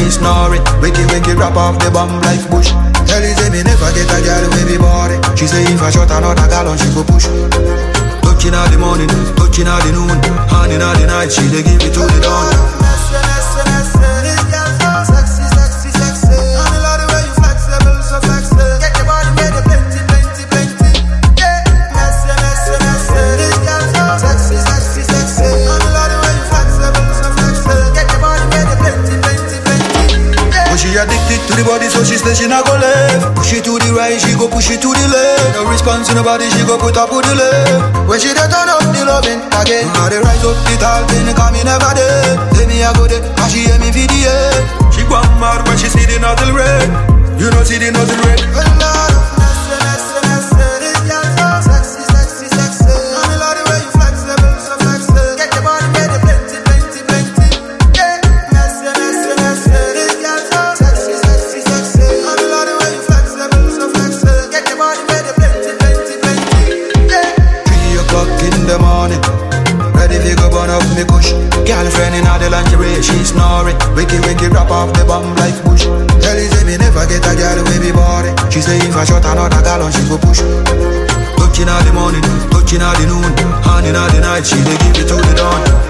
snoring. Wiki wiki rap off the bomb like bush. Tell you say me never get a girl with me body. She say if I shot another gallon, she go push. Touching all the morning, touching all the noon, hand in all the night, she dey give it to the dawn. But she addicted to the body, so she say she not go left. Push it to the right, she go push it to the left. No response to nobody, she go put up to the left. When she dey turn up the loving again, I dey rise up the tall thing, cause me never dead. Say me I go there, and she hear me video. She go mad when she see the nozzle red. You know see the nozzle red. Well, Lord, Three o'clock in the morning. Ready to go burn up me kush. Girlfriend in all the lingerie, she snoring. Wiki wiki rap off the bomb like bush. Tell you say me never get a girl with me body. She say if I shot another gallon, she go push. Touching all the morning, touching all the noon, hand in all the night, she dey give it to the dawn.